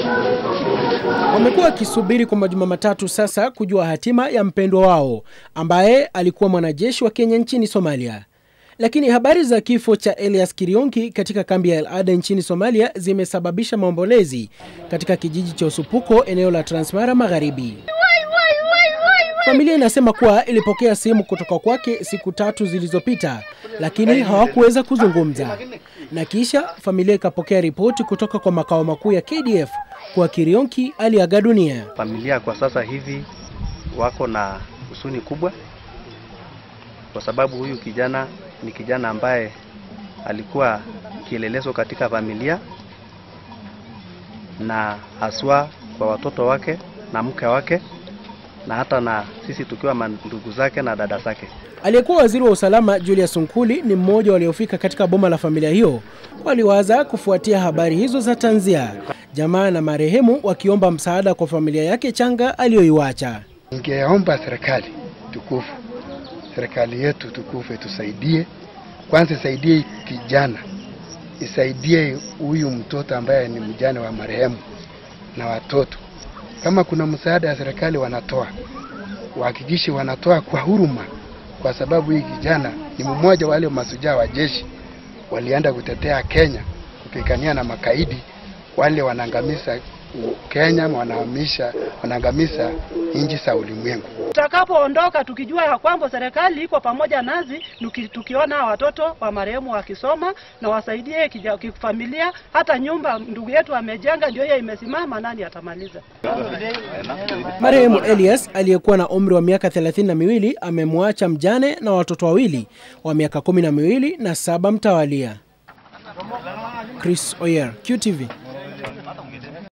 Wamekuwa wakisubiri kwa majuma matatu sasa kujua hatima ya mpendwa wao ambaye alikuwa mwanajeshi wa Kenya nchini Somalia. Lakini habari za kifo cha Elias Kirionki katika kambi ya El Ada nchini Somalia zimesababisha maombolezi katika kijiji cha Usupuko eneo la Transmara Magharibi. Familia inasema kuwa ilipokea simu kutoka kwake siku tatu zilizopita, lakini hawakuweza kuzungumza, na kisha familia ikapokea ripoti kutoka kwa makao makuu ya KDF kuwa Kirionki aliaga dunia. Familia kwa sasa hivi wako na husuni kubwa, kwa sababu huyu kijana ni kijana ambaye alikuwa kielelezo katika familia na haswa kwa watoto wake na mke wake na hata na sisi tukiwa ndugu zake na dada zake. Aliyekuwa waziri wa usalama Julius Nkuli ni mmoja waliofika katika boma la familia hiyo. Waliwaza kufuatia habari hizo za tanzia, jamaa na marehemu wakiomba msaada kwa familia yake changa aliyoiwacha. Ningeomba serikali tukufu, serikali yetu tukufu itusaidie kwanza, isaidie kijana, isaidie huyu mtoto ambaye ni mjane wa marehemu na watoto. Kama kuna msaada ya serikali wanatoa, wahakikishe wanatoa kwa huruma, kwa sababu hii kijana ni mmoja wale masujaa wa jeshi walienda kutetea Kenya kupigania na makaidi wale wanaangamiza Kenya, wanahamisha wanaangamiza nchi za ulimwengu. Tutakapoondoka tukijua ya kwamba serikali iko pamoja nasi, tukiona watoto wa marehemu wakisoma na wasaidie kifamilia, hata nyumba ndugu yetu amejenga ndio hiyo imesimama, nani atamaliza? Marehemu Elias aliyekuwa na umri wa miaka thelathini na miwili amemwacha mjane na watoto wawili wa miaka kumi na miwili na saba mtawalia. Chris Oyer, QTV.